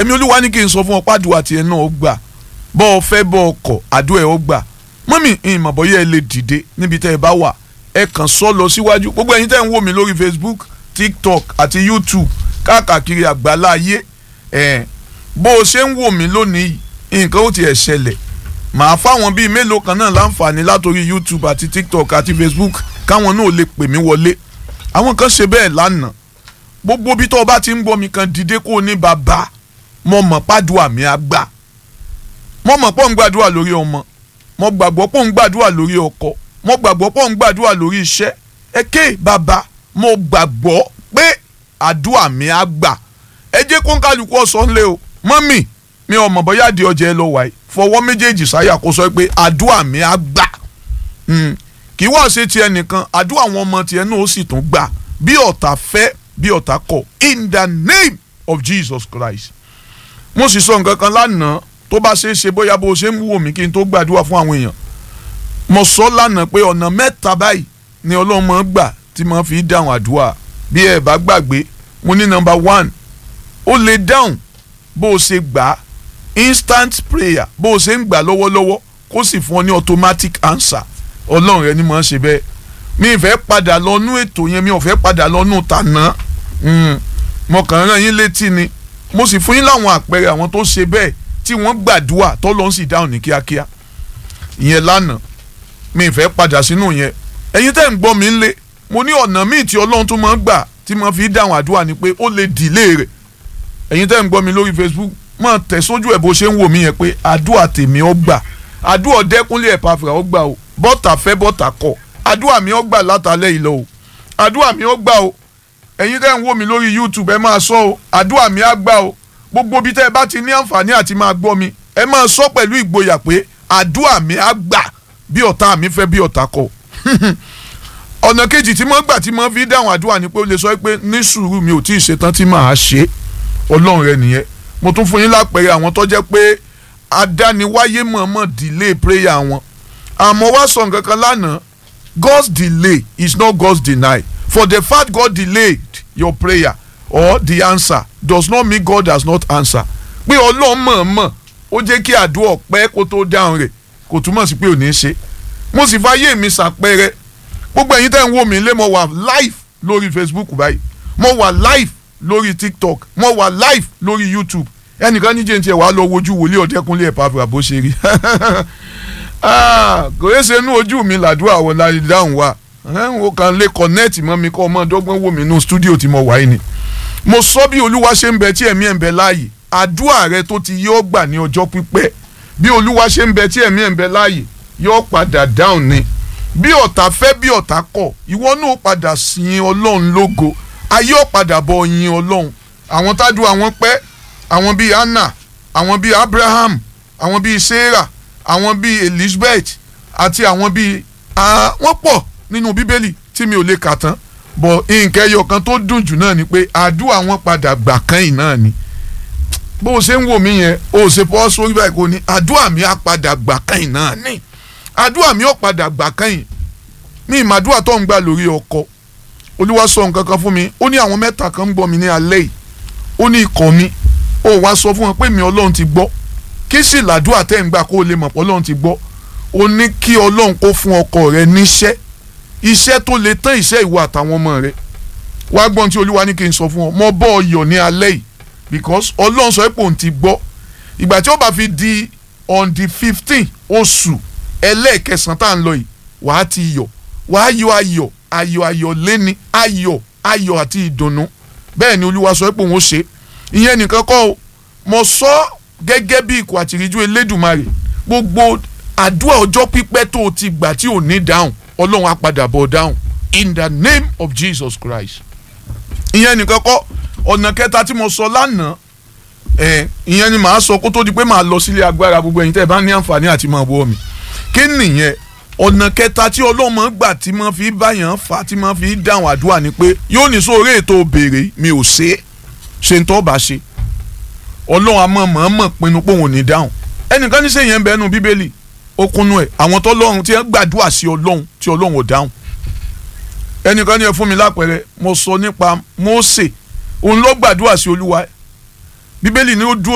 ẹ̀mí olúwa ní kí n sọ fún ọ pàdùà tiẹ̀ náà ó gbà bọ́ ọ fẹ́ bọ́ ọ kọ̀ àdúrà ẹ̀ ó gbà mọ́mì ìmọ̀ bọ́yá ẹ lè dìde níbi tẹ́ ẹ bá wà ẹ kàn sọ lọ síwájú gbogbo ẹ̀yin tẹ́ ń wò mí lórí Facebook TikTok àti YouTube káàkiri àgbálá ayé ẹ̀ bó o ṣe ń wò mí lónìí nǹkan ó tiẹ̀ ṣẹlẹ̀ màá fáwọn bíi mélòó kan náà láǹfààní látòrí YouTube àti TikTok àti Facebook káwọn náà lè pè mí wọlé àwọn kan ṣe bẹ́ẹ̀ lánàá gbogbo bí tó o bá ti ń gbọ́ mi kan dìde kó o ní bàbá mo mọ̀ pàdùà mi á gbà mo mọ̀ pọ̀ ń gbàdúrà lórí ọmọ mo gbàgbọ́ pọ̀ ń gbàdúrà lórí ọkọ mo gbàgbọ́ pọ̀ ń gbàdúrà lórí iṣẹ́ ẹ ké bàbá mo gbàgbọ́ pé àdúrà mi á gbà ẹ jẹ́ kó ń kálukú ọ̀sán lé o mọ́mì mi ò mọ̀ bóyá di ọjà ẹ lọ wáyé fọwọ́ méjèèjì sáyà kó sọ pé àdúrà mi á gbà kì í wá ṣe tiẹ̀ nìkan àdúrà àwọn ọmọ tiẹ̀ náà ó sì tún gbà bí ọ̀tá fẹ́ bí ọ̀tá kọ̀ in the name of Jesus Christ mo sì sọ nǹkan kan lánàá tó bá ṣe é ṣe bóyá bó ṣe ń wò mí kí n tó gbàdúrà fún àwọn èèyàn mo sọ lánàá pé ọ̀nà mẹ́ta báyìí ni Ọlọ́run máa ń gbà tí máa fi dáhùn àdúrà bí ẹ bá gbàgbé mo ní nọ́mbà one ó lè dáhùn bó o ṣe gbà á instant prayer bó o ṣe ń gbà lọ́wọ́lọ́wọ́ kó sì fún ọ ní automatic answer Ọlọ́run rẹ ni mo ń ṣe bẹ́ẹ̀ mi ì fẹ́ padà lọ́nú ètò yẹn mi ò fẹ́ padà lọ́nú tànà mo kàn rán yín létí ni mo sì fún yín láwọn àpẹẹrẹ àwọn tó ṣe bẹ́ẹ̀ tí wọ́n gbàdúrà tó lọ́n sì dáhùn ní kíákíá ìyẹn lánàá mi ì fẹ́ padà sínú yẹn ẹ̀yin tẹ́ ń gbọ́ mi ńlé mo ní ọ̀nà míì tí ọlọ́run tó máa ń gbà tí mo fi dáhùn àdúrà ni pé ó lè dìlé rẹ̀ ẹ̀yin tẹ́ ń gbọ́ mi lórí Facebook máa tẹ̀ sójú ẹ̀ bó ṣe ń wò mí yẹn pé àdúrà tèmi ó gbà àdúrà dẹ́kunlé ẹ̀ pàfẹ́ ó gbà o bọ́tà fẹ́ bọ́tà kọ̀ àdúrà mi ó gbà látàlẹ́ ìlọ o àdúrà mi ó gbà o ẹ̀yin tẹ́ ń wò mí lórí YouTube ẹ máa sọ o àdúrà mi á gbà o gbogbo bí tẹ́ ẹ bá ti ní àǹfààní àti máa gbọ́ mi ẹ máa sọ pẹ̀lú ìgboyà pé àdúrà mi á gbà bí ọ̀tá mi fẹ́ bí ọ̀tá kọ̀ ọ̀nà kejì tí mo gbà tí mo fi dáhùn àdúrà ni pé ó lè sọ pé ní sùúrù mi ò tí ì ṣetán tí màá ṣe ọlọ́run rẹ nìyẹn mo tún fún yín lápẹẹrẹ àwọn tó jẹ́ pé adániwáyé mọ̀ọ́mọ̀ delay prayer wọn àmọ́ wá sọ nǹkan kan lánàá God's delay is not God's deny for the fact God delayed your prayer or the answer does not mean God has not answer pé ọlọ́run mọ̀ọ́mọ̀ ó jẹ́ kí àdúrà pẹ́ kó tó dáhùn rẹ̀ kò túmọ̀ sí pé ò ní í ṣe mo sì fàyè mi ṣàpẹẹrẹ gbogbo ẹ̀yin tẹ́ ń wò mí lé mo wà live lórí Facebook báyìí mo wà live lórí TikTok mo wà live lórí YouTube ẹnìkan ní jẹ́ntì ẹ̀ wá lọ wojú wòlíì ọ̀dẹ́kunlé ẹ̀ pàápàá bó ṣe rí kò yẹ ṣe inú ojú mi làdúrà wọn láti dáhùn wa o kàn lè connect mọ́ mi kọ́ ọmọ dọ́gbọ́n wò mí nínú studio tí mo wà yìí ni mo sọ bí olúwa ṣe ń bẹ tí ẹ̀mí ẹ̀ ń bẹ láàyè àdúrà rẹ tó ti yóò gbà ní ọjọ́ pípẹ́ bí olúwa ṣe ń bẹ tí ẹ̀mí ẹ̀ ń bẹ láàyè yóò padà dáhùn ni bí ọ̀tá fẹ́ bí ọ̀tá kọ̀ ìwọ náà padà sin ọlọ́run lógo ayé ó padà bọ̀ yin ọlọ́run àwọn tájú àwọn pẹ́ àwọn bíi Anna àwọn bíi Abraham àwọn bíi Sarah àwọn bíi Elizabeth àti àwọn bíi wọ́n pọ̀ nínú bíbélì tí mi ò lè kà tán bọ̀ nǹkan ẹyọ kan tó dùn jù náà ni pé àdúrà wọn padà gbà kẹ́yìn náà ni bó o ṣe ń wò mí yẹn o ò ṣe fọwọ́ sórí báyìí kò ní àdúrà mi á padà gbà kẹ́yìn náà ni àdúrà mi ó padà gbà kẹ́yìn mi ìmàdúrà tó ń gbà lórí ọkọ olúwa sọ nǹkan kan fún mi ó ní àwọn mẹ́ta kan ń gbọ́ mi ní alẹ́ yìí ó ní ikọ̀ mi ó wá sọ fún wọn pé mi ọlọ́run ti gbọ́ kí sì làdúrà tẹ́ ń gbà kó o lè mọ̀ pé ọlọ́run ti gbọ́ ó ní kí ọlọ́run kó fún ọkọ rẹ níṣẹ́ iṣẹ́ tó lè tán iṣẹ́ ìwọ àtàwọn ọmọ rẹ wá gbọ́n tí olúwa ní kí n sọ fún ọ mo bọ́ ọ yọ̀ ní alẹ́ yìí because ọlọ́run sọ pé òun ti gbọ́ ìgbà tí ó bá fi di on the fifteen oṣù ẹlẹ́ẹ̀kẹsàn-án tá à ń lọ yìí wàá ti yọ̀ wàá yọ̀ ayọ̀ ayọ̀ ayọ̀ léni ayọ̀ ayọ̀ àti ìdùnnú bẹ́ẹ̀ ni olúwa sọ pé òun ó ṣe ìyẹn nìkan kọ́ o mo sọ gẹ́gẹ́ bí ikọ̀ àtìríjú elédùnmarè gbogbo àdúrà ọjọ́ pípẹ́ tó o ti gbà tí ò ní dáhùn ọlọ́run á padà bọ̀ dáhùn in the name of Jesus Christ ìyẹn nìkan kọ́ ọ̀nà kẹta tí mo sọ lánàá ẹ̀ ìyẹn ni màá sọ kó tó di pé màá lọ sílé agbára gbogbo ẹ̀yin tẹ́ ẹ bá ní àǹfààní àti máa wọ́ mi kí nìyẹn ọ̀nà kẹta tí ọlọ́mọ gbà tí máa fi báyàn fà tí máa fi dáhùn àdúrà ni pé yóò ní sóore ètò òbèrè mi ò ṣe é ṣe ń tọ́ bá ṣe ọlọ́run àmọ́ mọ̀ọ́mọ̀ pinnu pé òun ò ní dáhùn ẹnìkan ní sẹ́yìn ẹ̀ ń bẹ́ẹ̀ nù bíbélì ó kúnnú ẹ̀ àwọn tọ́lọ́run tí wọ́n gbàdúrà sí ọlọ́run tí ọlọ́run ò dáhùn ẹnìkan ní ẹ fún mi lápẹẹrẹ mo sọ nípa Mósè òun ló gbàdúrà sí olúwa bíbélì ni ó dúró